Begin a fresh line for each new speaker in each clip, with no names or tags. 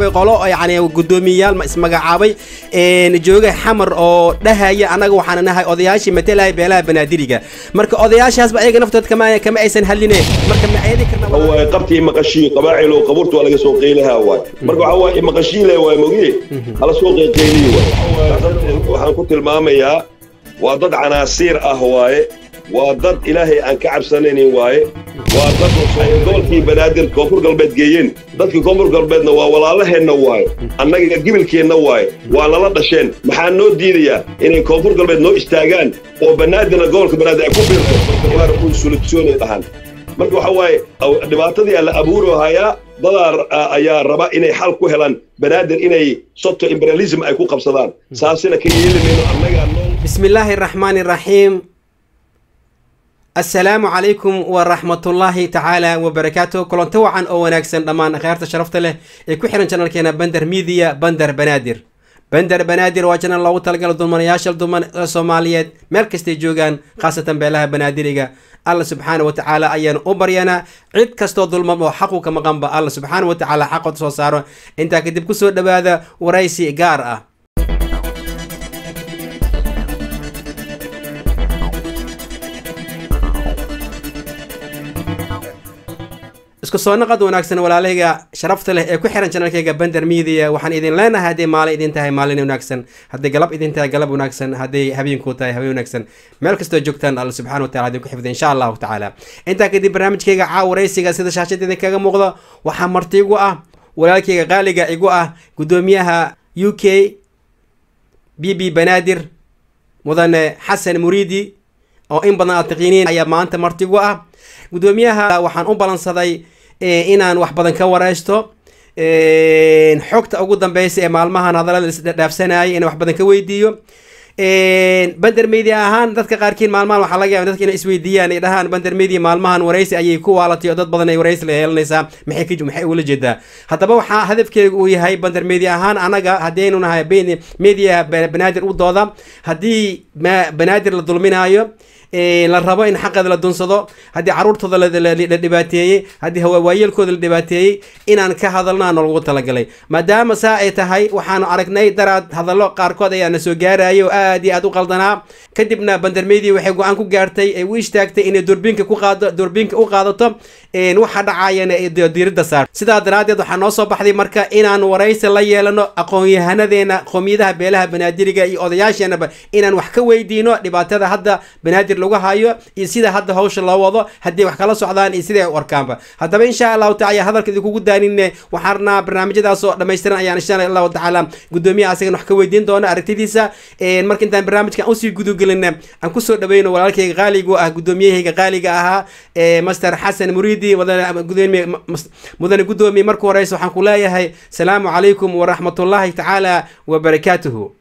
magacaabay qolo yani guddoomiyayaal ma ismagacaabay jooga xamar oo dhahaya annaga waxaan nahay odayaashii matalaya beelaha banaadiriga marka odayaashaasba ayaga naftood kama kama aysan hadline marka ma ayadi karna
waay qabtii maqashii qabaacil oo qabuurta waa laga soo qeylaha waay marka waxaa waaye maqashiile waay mogiye hala soo qeyqeyliye waay waxaan ku tilmaamayaa waa dad canaasiir ah waaye waa dad ilaahay aan ka cabsanaynin waaye waa dad gobolkii banaadir koonfur galbeed geeyeen dadkii koonfur galbeedna waa walaalaheenna waaye annaga gibilkeenna waaye waa nala dhasheen maxaa noo diidayaa inay koonfur galbeed noo istaagaan oo banaadirna gobolka banaadir ay ku biirto waar uun solutionay dhahan marka waxa waaye dhibaatadii alla abuuro hayaa dadaa ayaa raba inay xal ku helaan banaadir inay soto imperialism ay ku qabsadaan saasina ka yeeli mayno annagaa noo
بسم الله الرحمن الرحيم السلام عليكم ورحمة الله تعالى وبركاته كلنت وعن أو وناكسن دمان خيرت شرفت له يكو حيران channel كينا بندر ميديا بندر بنادر بندر بنادر واجنا الله تلقى الضمان ياشل ضمان الصوماليات ملكستي جوغان خاصة بلاها بنادريغا الله سبحانه وتعالى أيان أبريانا عيد كستو ظلم وحقو كما قنبا الله سبحانه وتعالى حقو تصوصارو انتا كدب كسو دبادا ورئيسي قار isku soo naqad wanaagsan walaalahayga sharafta leh ee ku xiran janalkayga bender media waxaan idin leenahay hadday maalin idin tahay maalin wanaagsan hadday galab idin tahay galab wanaagsan hadday habeenku tahay habeen wanaagsan meel kastoo joogtaan alla subxana watacala idin ku xifda insha allahu tacaala intaa kadib barnaamijkayga caawaraysiga sida shaashada idinkaga muuqda waxaa marti igu ah walaalkayga qaaliga igu ah guddoomiyaha u k b b banaadir mudane xasan muriidi oo in badan aad taqiiniin ayaa maanta marti igu ah guddoomiyaha waxaan u balansaday inaan wax badan ka wareysto xogta ugu dambeysa ee maalmahan hadallada isdhaafsanayay inaan wax badan ka weydiiyo bender media ahaan dadka qaarkiin maalmahan waxaa laga yaaba dadka inay isweydiiyaan ay dhahaan bender media maalmahan wareysi ayay ku waalatay oo dad badan ay wareysi la yeelanaysaa maxay ka maxay ula jeedaa haddaba waxaa hadafkeegu uu yahay bender media ahaan anaga haddaynu nahay media banaadir u dooda haddii banaadir la dulminaayo la rabo in xaqeeda la dunsado haddii caruurtooda la dhibaateeyey haddii hawaayeelkooda la dhibaateeyey inaan ka hadalnaa nolagu talagalay maadaama saa ay tahay waxaanu aragnay daraad hadallo qaarkood ayaa na soo gaarayay oo aad iyo aad u qaldanaa kadibna bandarmedia waxay go-aan ku gaartay ay u istaagtay inay durbiinka ku qaado durbiinka u qaadato waxa dhacayana diiradda saar sidaa daraaddeed waxaa noo soo baxday marka inaan waraysi la yeelano aqoon-yahanadeena qoomiyadaha beelaha banaadiriga iyo odayaasheenaba inaan wax ka weydiino dhibaatada hadda banaadir lagu hayo iyo sida hadda hawsha loo wado haddii wax kala socdaan iyo siday u arkaanba haddaba insha allahu tacala hadalka idinkugu daanine waxaan rabnaa barnaamijyadaas oo dhammaystiran ayaan insha allahu tacaala guddoomiyaha asagan wax ka weydiin doona aragtidiisa marka intaan barnaamijkan usii gudagelin aan kusoo dhaweyno walaalkayga qaaligu ah guddoomiyahayga qaaliga ahaa master xasan muriidi mudane guddoomiye marka horeysa waxaan ku leeyahay salaamu calaykum waraxmatullaahi tacaala wabarakaatuhu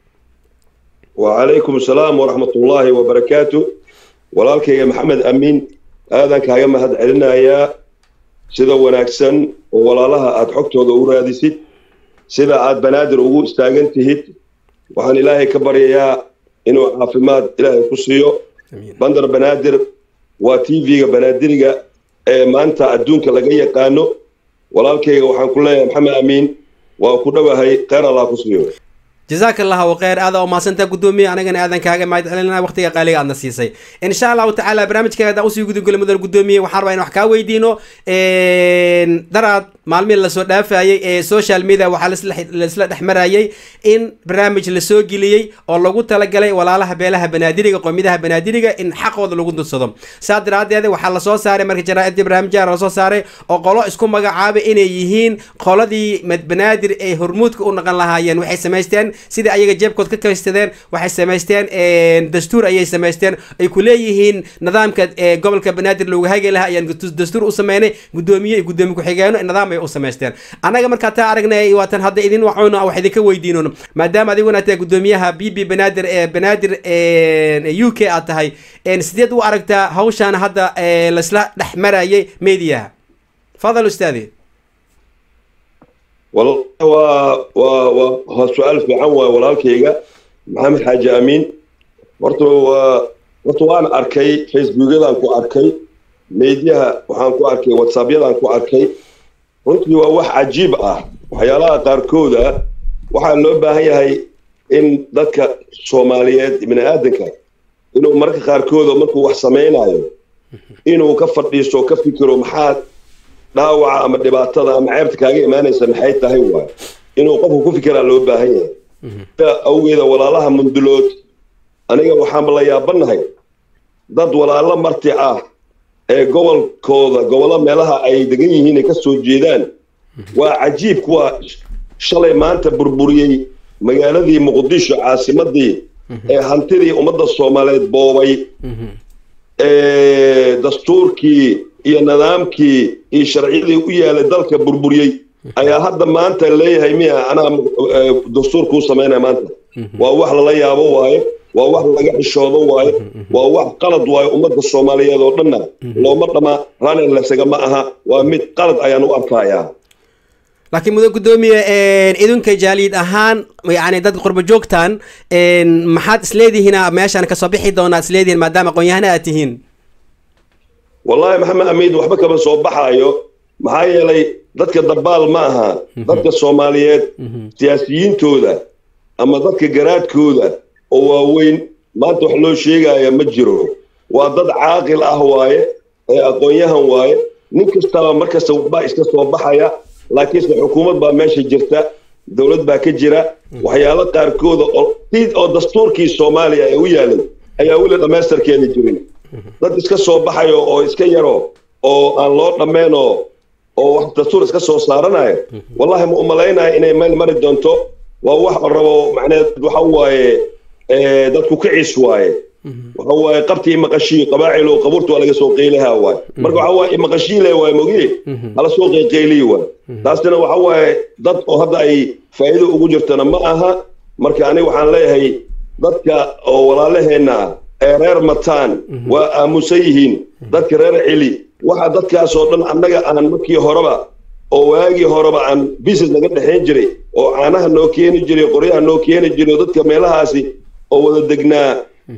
وعليكم السلام ورحمة الله وبركاته walaalkayga maxamed amiin aadan kaaga mahad celinayaa sida wanaagsan oo walaalaha aad xogtooda u raadisid sida aad banaadir ugu istaagan tihid waxaan ilaahay ka baryayaa inuu caafimaad ilaahay ku siiyo bandar banaadir waa t v-ga banaadiriga ee maanta adduunka laga yaqaano walaalkayga waxaan ku leeyahay maxamed amiin waa ku dhowahay kheyr allah ku siiyo
جزاك الله وخير هذا وما سنت قدومي انا قنا اذن كاغا ما يدحلنا وقتي قالي عندنا سيسي ان شاء الله تعالى برنامج كذا اوسي قد نقول مدن قدومي وحرب ان وحكا ويدينو دراد maalmihi lasoo dhaafayay ee social media waxaa laisla dhexmarayay in barnaamij lasoo geliyey oo lagu talagalay walaalaha beelaha banaadiriga qoomidaha banaadiriga in xaqooda lagu dunsado saa daraadeed waxaa lasoo saaray marka jaraaidii barnaamijyaha lasoo saaray oo qolo isku magacaabay inay yihiin qoladii banaadir ay hormuudka u naqan lahaayeen waxay samaysteen sidai ayaga jeebkood ka kaystadeen waxay samaysteen dastuur ayay samaysteen ay ku leeyihiin nidaamka gobolka banaadir looga hagi lahaa ayaan dastuur u sameynay gudoomiye iyo gudoomiye ku-xigeeno nidaam ay u samaysteen annaga markaa taa aragnay waatan hadda idin wacuno wax idinka weydiinono maadaama adiguna tahay gudoomiyaha b b banaadir ee banaadir u k aad tahay sideed u aragtaa hawshaan hadda laisla dhex marayay mediaha fadal ustaadi
والله و و سؤال في عن walaalkayga maxamed xaaji amiin horta horta waan arkay facebookyadaan ku arkay meediyaha waxaan ku arkay whatsappyadaan ku arkay runtii waa wax cajiib ah waxyaalaha qaarkooda waxaa loo baahan yahay in dadka soomaaliyeed bini aadanka inuu mararka qaarkooda markuu wax samaynayo inuu ka fadhiisto ka fikiro maxaa dhaawaca ama dhibaatada ama ceebta kaaga imaanaysa maxay tahay waay inuu qofku ku fikiraa loo baahan yahay awgeeda walaalaha mundulood aniga waxaanba la yaabanahay dad walaalo marti ah ee gobolkooda gobollo meelaha ay degan yihiin ay ka soo jeedaan waa cajiib kuwa shalay maanta burburiyey magaaladii muqdisho caasimadii ee hantidii ummadda soomaaliyeed boobay dastuurkii iyo nidaamkii iyo sharciyadii u yaalay dalka burburiyey ayaa hadda maanta leeyahay miya anaa dastuur kuu samaynaya maanta waa wax lala yaabo waaye waa wax laga xishoodo waaye waa wax qalad waaye ummadda soomaaliyeed oo dhanna looma dhama ranelasaga ma aha waa mid qalad ayaan u arkayaa
laakiin mudan guddoomiye idinka jaaliyad ahaan yani dad qurbo joogtaan maxaad isleedihiin meeshaan kasoo bixi doonaa isleedihiin maadaama aqoon-yahana aad tihiin
wallahi maxamed amiid waxba kama soo baxaayo maxaa yeelay dadka dabaal ma aha dadka soomaaliyeed siyaasiyiintooda ama dadka garaadkooda oo waaweyn maanta wax loo sheegaya ma jiro waa dad caaqil ah waaye ee aqoon-yahan waaye nin kastaba markasta waxbaa iska soo baxaya laakiinse xukuumad baa meesha jirta dowlad baa ka jira waxyaalo qaarkooda oo dastuurkii soomaaliya ee u yaalay ayaa weli dhammaystarkeeda jirin dad iska soo baxayo oo iska yaro oo aan loo dhammaynoo oo wax dastuur iska soo saaranaya wallahi ma umalaynaya inay meel mari doonto waa wax rabo macneed waxa waaye dadku kiciis waaye waxa waaye qabtii maqashii qabaacilo qabuurta waa laga soo qeylaha waaye marka waxa waaye maqashiile waaye mogiye hala soo qeyqeyliyi waaye taasina waxa waaye dad oo hadda ay faa'iido ugu jirtana ma aha marka aniga waxaan leeyahay dadka oo walaalaheenna ah ee reer mataan waa aamusan yihiin dadka reer celi waxa dadkaas oo dhan annaga aan markii horeba oo waagii horeba aan business naga dhexayn jiray oo caanaha noo keeni jiray qoryaha noo keeni jiray oo dadka meelahaasi oo wada degnaa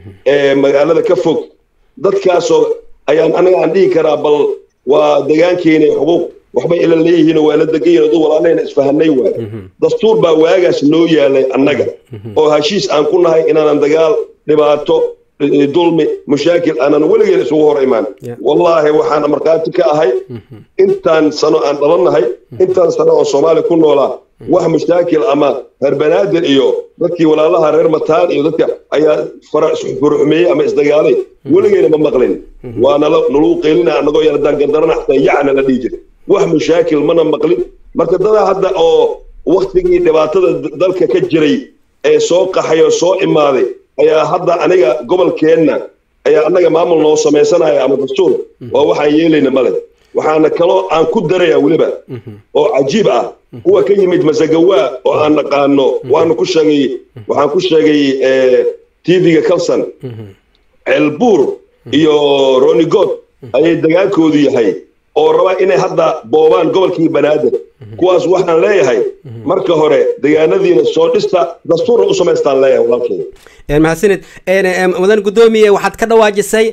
ee magaalada ka fog dadkaasoo ayaan anaga aan dhihi karaa bal waa degaankeena xuquuq waxbay ila leeyihiin waa la degan yihin dad walaalahayna isfahanay waay dastuur baa waagaas noo yaalay annaga oo heshiis aan ku nahay inaanan dagaal dhibaato dulmi mushaakil aanan weligeen isugu hor imaan wallaahi waxaan markhaati ka ahay intaan sano aan dhalannahay intaan sano oo soomaaliya ku noolaa wax mushaakil ama reer banaadir iyo dadkii walaalaha reer mataan iyo dadka ayaa furuxmeeyey ama isdagaalay weligeena ma maqlin waa nala naluu qeylina annagoo yar haddaan gardarana xataa yacna la dhihi jira wax mushaakil mana maqlin marka dadaa hadda oo waktigii dhibaatada dalka ka jiray ee soo qaxay oo soo imaaday ayaa hadda aniga gobolkeenna ayaa annaga maamul noo samaysanaya ama dastuur waa waxaan yeelayna male waxaana kaloo aan ku daraya weliba oo cajiib ah kuwa ka yimid masagawaa oo aan naqaano waanu ku sheegay waxaan ku sheegay tv-ga calson ceelbuur iyo ronigod ayay dagaalkoodu yahay oo raba inay hadda boobaan gobolkii banaadir kuwaas waxaan leeyahay marka hore degaanadiina soo dhista dastuurna u samaystaan leeyahay walaalkeeda
mahadsanid mudan guddoomiye waxaad ka dhawaajisay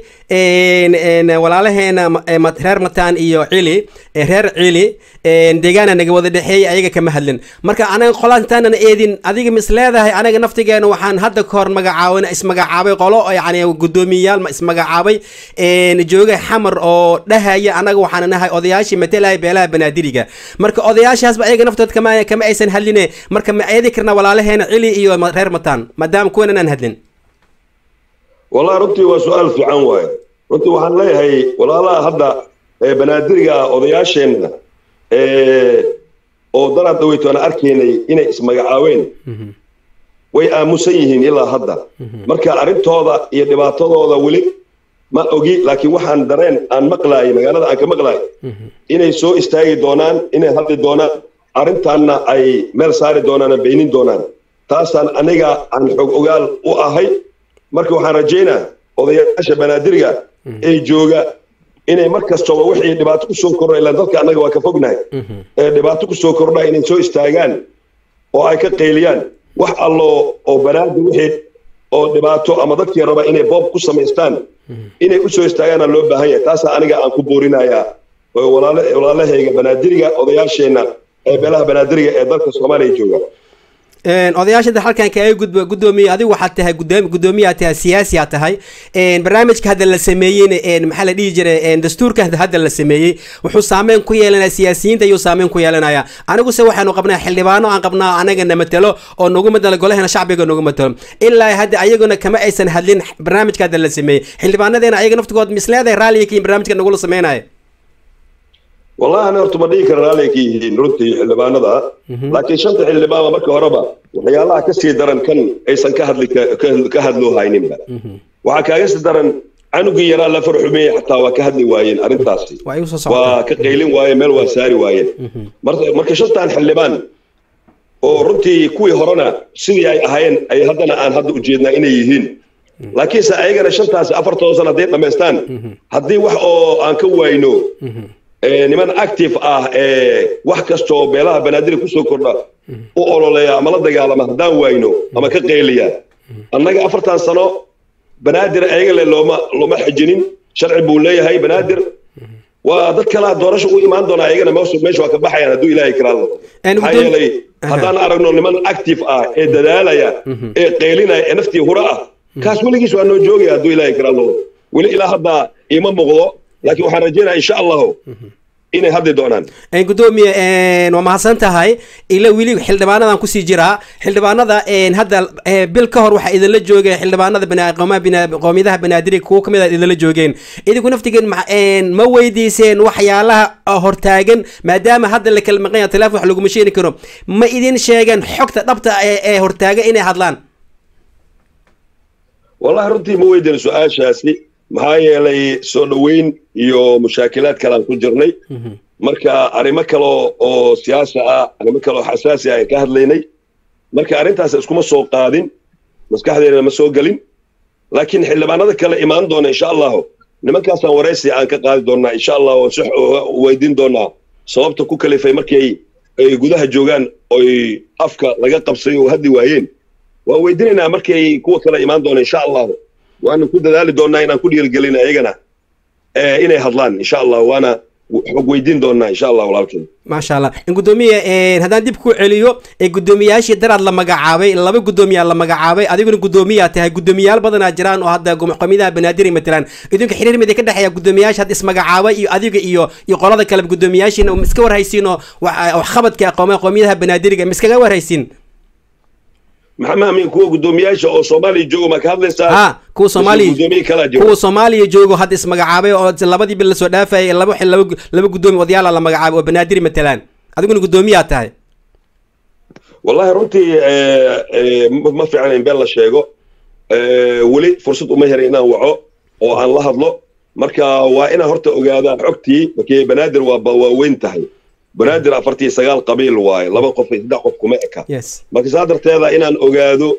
walaalaheena reer mataan iyo cili reer cili deegaana naga wada dhexeeyay ayaga kama hadlin marka anaga qolaantaanan eedin adiga mis leedahay anaga naftigeena waxaan hadda ka hor magacaabana ismagacaabay qolo yani guddoomiyayaal ismagacaabay jooga xamar oo dhahaya anaga waxaan nahay odayaashii matelaya beelaha banaadiriga marka odayaashaasba ayaga naftood kama kama aysan hadline marka ma eedi karna walaalaheena cili iyo reer mataan maadaama kuwan aan hadlin
wallahi runtii waa su-aal fiican waaye runtii waxaan leeyahay walaalaha hadda banaadiriga ah odayaasheenna oo daraad dhaweyto aan arkaynay inay ismagacaabeen way aamusan yihiin ilaa hadda marka arrintooda iyo dhibaatadooda weli ma ogi laakiin waxaan dareen aan maqlaayay magaalada aan ka maqlaayay inay soo istaagi doonaan inay hadli doonaan arrintaanna ay meel saari doonaan beynin doonaan taasaan aniga aan xog ogaal u ahay marka waxaan rajaynaa odayaasha banaadiriga ee jooga inay mar kastaba wixii dhibaato ku soo kordha ilaan dalka annaga waa ka fognahay ee dhibaato ku soo kordha inay soo istaagaan oo ay ka qayliyaan wax allo oo banaadir wixii oo dhibaato ama dadkii raba inay boob ku samaystaan inay u soo istaagaana loo baahan yahay taasaa aniga aan ku boorinayaa walaalahayga banaadiriga odayaasheenna ee beelaha banaadiriga ee dalka soomaaliya jooga
odayaasha da halkan kaga gudbo guddoomiye adigu waxaad tahay gudoom guddoomiyaad tahay siyaasiyaad tahay barnaamijka hadda la sameeyeyna maxaa la dhihi jiray dastuurka hadda la sameeyey wuxuu saameyn ku yeelanaya siyaasiyiinta ayuu saameyn ku yeelanaya aniguse waxaanu qabnaa xildhibaano aan qabnaa anagana matelo oo nagu matalo golahena shacbiga nagu matalo ilaa hadda ayaguna kama aysan hadlin barnaamijka hadda la sameeyey xildhibaanadeena ayaga naftigood misleedahay raalliga kiin barnaamijka nagula sameynaya
wallahi ana horta ma dhihi kara raalli ka yihiin runtii xildhibaanada laakiin shanta xildhibaanba marka horeba waxyaalaha ka sii daran kan aysan ka hadli ka hadloo hayninba waxaa kaaga sii daran canugii yaraa la farxumeeyey xataa waa ka hadli waayeen arrintaasi waa ka qaylin waayeen meel waa saari waayeen marka shantan xildhibaan oo runtii kuwii horena sidii ay ahaayeen ay haddana aan hadda ujeednaa inay yihiin laakiinse ayagana shantaasi afartooda san hadday dhammaystaan haddii wax oo aan ka wayno niman active ah ee wax kastoo beelaha banaadir kusoo kordha u ololeeya ama la dagaalama haddaan wayno ama ka qayliya annaga afartan sano banaadir ayaga le looma looma xajinin sharci buu leeyahay banaadir waa dad kalaa doorasho u imaan doona ayagana meesha waa ka baxayaan hadduu ilaahay karaado maxaa yeelay haddaan aragno niman active ah ee dadaalaya ee qaylinaya ee naftii hura ah kaas weligiis waa noo joogaya hadduu ilaahay karaado weli ilaa hadda ima muuqdo laakiin waxaan rajeynaya insha allahu inay hadli doonaan
gudoomiye waa mahadsan tahay ila weli xildhibaanadan kusii jiraa xildhibaanada hadda bil ka hor waxaa idinla joogeen xildhibaanada qoomiyadaha banaadiriga kuwo kamid a idinla joogeen idinku naftigeen ma weydiiseen waxyaalaha hortaagan maadaama hadda la kala maqanya teleefon wax laguma sheeni karo ma idin sheegeen xogta dhabta ee hortaagan inay hadlaan
wallahi runtii ma weydiin su-aashaasi maxaa yeelay soo dhoweyn iyo mushaakilaad kalean ku jirnay marka arrimo kale oo siyaasa ah arrimo kale oo xasaasi ah aan ka hadlaynay marka arrintaas iskuma soo qaadin maskaxdeena ma soo gelin laakiin xildhibaanada kale imaan doona insha allahu nimankaasaan waraysi aan ka qaadi doonaa insha allah oo si weydiin doonaa sababta ku kalifay markay ay gudaha joogaan oy afka laga qabsay oo hadli waayeen waan weydiinaynaa markay kuwa kale imaan doona insha allahu waana ku dadaali doonaa inaan ku dhiirigelin ayagana inay hadlaan insha allah waana xog weydiin doonaa insha allah walaalkeen
maasha allah gudoomiye haddaan dib ku celiyo guddoomiyaashii daraad la magacaabay laba guddoomiyaa la magacaabay adiguna guddoomiyaa tahay guddoomiyaal badanaa jiraan oo hadda qoomiyadaha banaadir matalaan idinka xiriir mid ka dhexeeya guddoomiyaasha hadda ismagacaabay iyo adiga iyo iyo qolada kale guddoomiyaashiina iska warhaysiin oo waxqabadka qoomiyadaha banaadiriga ma iskaga warhaysiin
maxamed amin kuwa guddoomiyaasha oo soomaaliya jooga ma ka hadlaysaa
ha kuwa soomaaliya kuwa soomaaliya joogo hadda ismagacaabay oo labadii bil lasoo dhaafayay laba xil laba laba guddoomi odayaala la magacaabay oo banaadir matalaan adiguna guddoomiyaa tahay
wallahi runtii ma fiican in been la sheego weli fursad uma herin inaan waco oo aan la hadlo marka waa inaan horta ogaadaa xogtii markii banaadir waa waa weyn tahay banaadir afartii sagaal qabiil waaye laba qof iyo saddex qof kuma eka marka saa darteeda inaan ogaado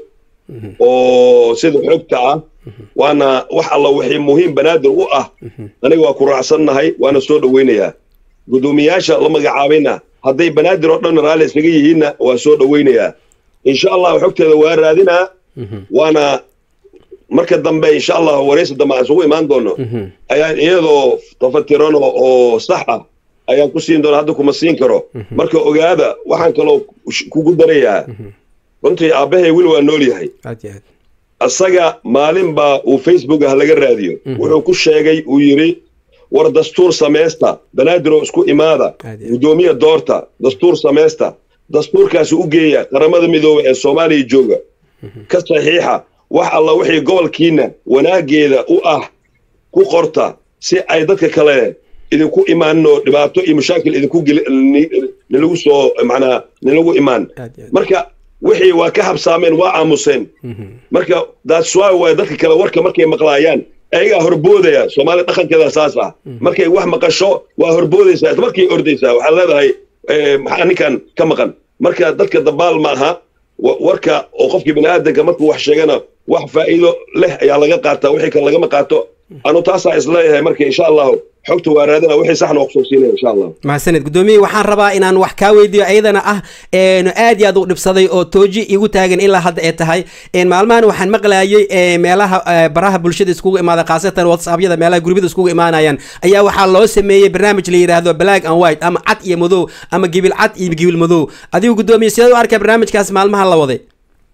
oo sida xogta ah waana wax alla wixii muhiim banaadir u ah aniga waa ku raacsannahay waana soo dhoweynayaa guddoomiyaasha la magacaabayna hadday banaadir oo dhan raalli isaga yihiinna waa soo dhoweynayaa insha allah xogteeda waa raadinaa waana marka dambe insha allah waraysi dambe aan isugu imaan doono ayaan iyadoo tafatiran oo sax ah ayaan ku siin doona hadda kuma siin karo marka ogaada waxaan kaloo kugu darayaa runtii aabbahay weli waa nool yahay isaga maalin baa uu facebook ah laga raadiyo wuxuu ku sheegay uu yidhi war dastuur samaysta banaadir oo isku imaada guddoomiya doorta dastuur samaysta dastuurkaasi u geeya qaramada midoobe ee soomaaliya jooga ka saxiixa wax alla wixii gobolkiina wanaageeda u ah ku qorta si ay dadka kale idinku imaanno dhibaato iyo mashaakil idinku nilagu soo macnaa nilagu imaan marka wixii waa ka habsaameen waa aamuseen marka that's why waa dadka kale warka markay maqlaayaan ayagaa horboodaya soomaaliya dhaqankeeda saas ah markay wax maqasho waa horboodaysaa markay ordaysaa waxaad leedahay maxaa ninkan ka maqan marka dadka dabaal ma aha warka oo qofkii bani aadanka markuu wax sheegana wax faa'iido leh ayaa laga qaataa wixii kale lagama qaato anu taasaa isleeyahay marka insha allahu xogta waa raadina wixii saxna waa kusoo siinaya insha allah
mahadsaned guddoomiye waxaan rabaa inaan wax kaa weydiiyo ayadana ah aad iyo aad u dhibsaday oo tooji igu taagan ilaa hadda ay tahay maalmahan waxaan maqlayay meelaha baraha bulshada iskugu imaada khaasatan whatsappyada meelaha gurbida iskugu imaanayaan ayaa waxaa loo sameeyey barnaamij la yidhaahdo black and white ama cad iyo madow ama gibil cad iyo gibil madow adigu guddoomiye sidaad u arkay barnaamijkaas maalmaha la waday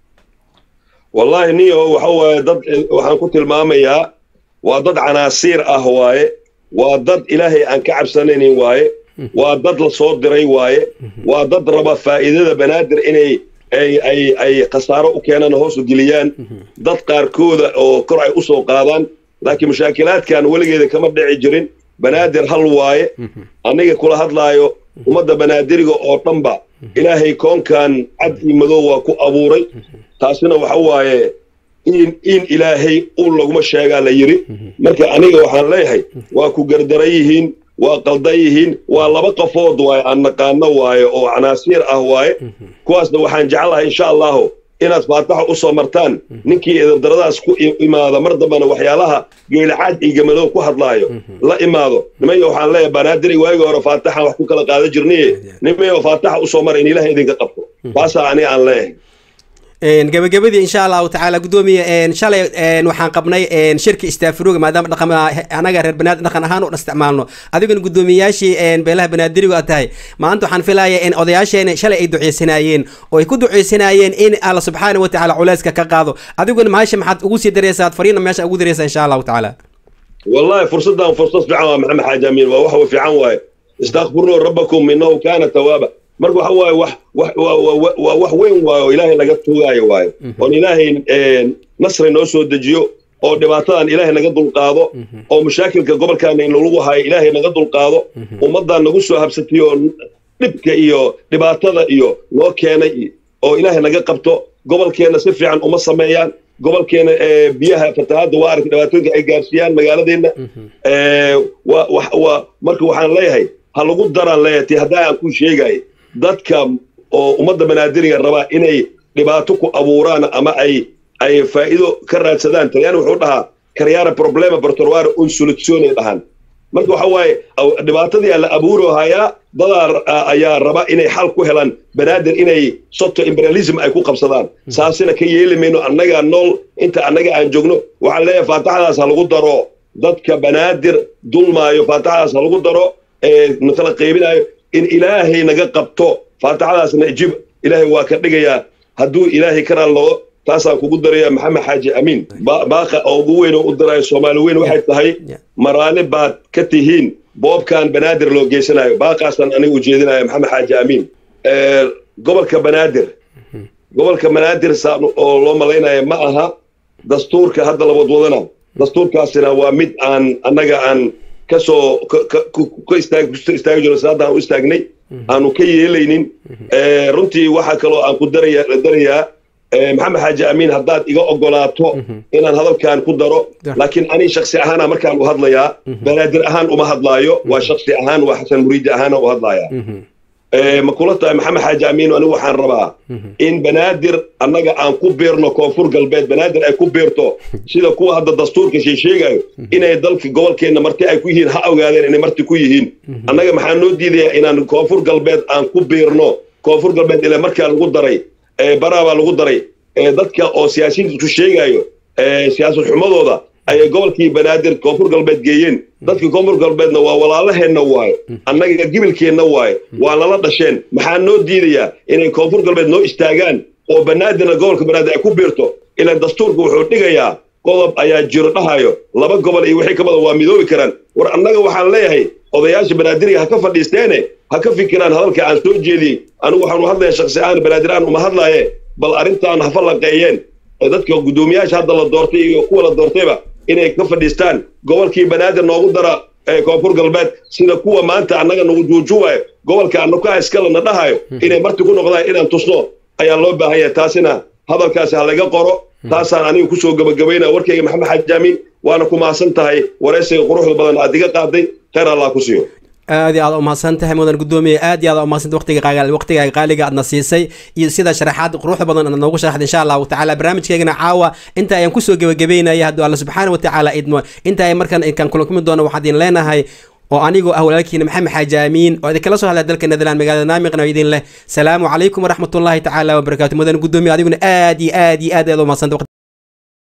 wallahi niyo waxa waaye dad waxaan ku tilmaamayaa waa dad canaasiir ah waaye waa dad ilaahay aan ka cabsanaynin waaye waa dad la soo diray waaye waa dad raba faa'iidada banaadir inay ay ay ay khasaaro u keenaan hoos u geliyaan dad qaarkooda oo kor ay u soo qaadaan laakiin mashaakilaadkan weligeeda kama dhici jirin banaadir hal waaye aniga kula hadlaayo ummadda banaadiriga oo dhanba ilaahay koonkan cad iyo madow waa ku abuuray taasina waxa waaye in in ilaahay ul laguma sheegaa la yidhi marka aniga waxaan leeyahay waa ku gardaran yihiin waa qaldan yihiin waa laba qafood waaye aan naqaano waaye oo canaasiir ah waaye kuwaasna waxaan jeclahay insha allahu inaad faataxa u soo martaan ninkii eedardaradaas ku imaada mar dambana waxyaalaha geelacaad iyo gamadow ku hadlaayo la imaado nimayo waxaan leeyahay banaadiri waagii hore faataxan wax ku kala qaadan jirniye nimayo faataxa usoo mara in ilaah idinka qabto taasaa aniga aan leeyahay
gabagabadii insha allahu tacaala guddoomiye shalay waxaan qabnay shirka istaafiruga maadaama dhaqan anaga reer banaadir dhaqan ahaan u isticmaalno adiguna guddoomiyayaashii beelaha banaadirigu aad tahay maanta waxaan filaya in odayaasheena shalay ay duceysanaayeen oo ay ku duceysanaayeen in alla subxaana wa tacaala culeyska ka qaado adiguna mahasha maxaad ugu sii dareysaa fariina meesha ugu dareysaa insha allahu tacaala
wallahi fursaddan fursad fiican waa maxamed xaaji amiin waa wax fiican waaye istakfiruu rabbakum inahu kaana tawaaba marka waxa waaye wax waa wax weyn waaye oo ilaahay laga tuugaayo waaye oon ilaahay nasri noo soo dejiyo oo dhibaatadan ilaahay naga dulqaado oo mashaakilka gobolkaana in lagu hayo ilaahay naga dulqaado ummaddan nagu soo habsatay oo dhibka iyo dhibaatada iyo noo keenay oo ilaahay naga qabto gobolkeenna si fiican uma sameeyaan gobolkeena biyaha fatahaadda waa aragtay dhibaatooyinka ay gaarsiiyaan magaaladeenna waa marka waxaan leeyahay ha lagu daraan leeyahay ti haddaa aan ku sheegaayo dadka oo ummadda banaadiriga rabaa inay dhibaato ku abuuraan ama ay ay faa'iido ka raadsadaan talyaani wuxuu dhahaa karyaara problema bartorware un soluzione dhahaan marka waxa waaye dhibaatadii la abuuro hayaa dadaa ayaa raba inay xal ku helaan banaadir inay soto imperialism ay ku qabsadaan saasina ka yeeli mayno annaga nool inta annaga aan joogno waxaan leeyahay faataxadaas ha lagu daro dadka banaadir dulmaayo faataxadaas ha lagu daro matala qaybinaayo in ilaahay naga qabto faataxadaasna ijib ilaahay waa ka dhigayaa hadduu ilaahay ka raallogo taasaan kugu daraya maxamed xaaji amiin baaqa oo ugu weyn oo u darayo soomaali weyn waxay tahay maraali baad ka tihiin boobkan banaadir loo geysanayo baaqaasaan aniga ujeedinaya maxamed xaaji amiin gobolka banaadir gobolka banaadir saan oo loo malaynaya ma aha dastuurka hadda la wadwadana dastuurkaasina waa mid aan annaga aan kasoo ka istaagi jiro saadaan u istaagnay aanu ka yeelaynin runtii waxaa kaloo aan ku daraya darayaa maxamed xaaji amiin haddaad iga ogolaato inaan hadalkan ku daro laakiin ani shaksi ahaana markaan u hadlayaa banaadir ahaan uma hadlaayo waa shaksi ahaan waa xasan muriidi ahaana u hadlayaa ma kula tahay maxamed xaaji amiin anigu waxaan rabaa in banaadir annaga aan ku beerno koonfur galbeed banaadir ay ku beerto sida kuwa hadda dastuurka sheesheegayo inay dalka gobolkeenna marti ay ku yihiin ha ogaadeen inay marti ku yihiin annaga maxaa noo diidayaa inaan koonfur galbeed aan ku beerno koonfur galbeed ilaa markaa lagu daray baraabaa lagu daray dadka oo siyaasiyiinta isku sheegayo siyaasad xumadooda ayay gobolkii banaadir koonfur galbeed geeyeen dadka koonfur galbeedna waa walaalaheenna waaye annaga gibilkeenna waaye waa nala dhasheen maxaa noo diidayaa inay koonfur galbeed noo istaagaan oo banaadirna gobolka banaadir ay ku biirto ilaa dastuurka wuxuu dhigayaa qodob ayaa jiro dhahayo laba gobol iyo wixii ka badan waa midoobi karaan war annaga waxaan leeyahay odayaasha banaadiriga ha ka fadhiisteene ha ka fikiraan hadalka aan soo jeediyey anigu waxaanu hadlaya shaksi ahaan banaadir aan uma hadlaaye bal arrintaan ha fallaqeeyeen dadka guddoomiyaasha hadda la doortay iyo kuwa la doortayba inay ka fadhiistaan gobolkii banaadir noogu dara koonfur galbeed sida kuwa maanta annaga nagu juujuwayo gobolka annakaa iskalena dhahayo inay marti ku noqdaan inaan tusno ayaa loo baahan yahay taasina hadalkaasi ha laga qoro taasaan aniga kusoo gabagabaynaya warkayga maxamed xaaji amiin waana ku mahadsan tahay waraysiga quruxda badan aad iga qaaday khayr allah ku siiyo
aad iyo aad umahadsan tahay mudan guddoomiye aad iyo aad umahsanta waqtiga waqtiga qaaliga aadna siisay iyo sida sharaxaad quruxda badan aad noogu sharaxday insha allahu tacaala barnaamijkeegana caawa inta ayaan kusoo gebagabeynaya hadduu alla subxaana wa tacaala idmo inta ay markan inkaan kula kumi doono waxaad idin leenahay oo anigoo ah walaalkiina maxamed xaaji aamiin oo idinkala soo hadlaya dalka netherland magaalada naamiqna oo idin leh salaamu calaykum waraxmatullaahi tacaala wabarakaatu mudan gudoomiye adiguna aad iyo aad iyo aad aad u mahadsanta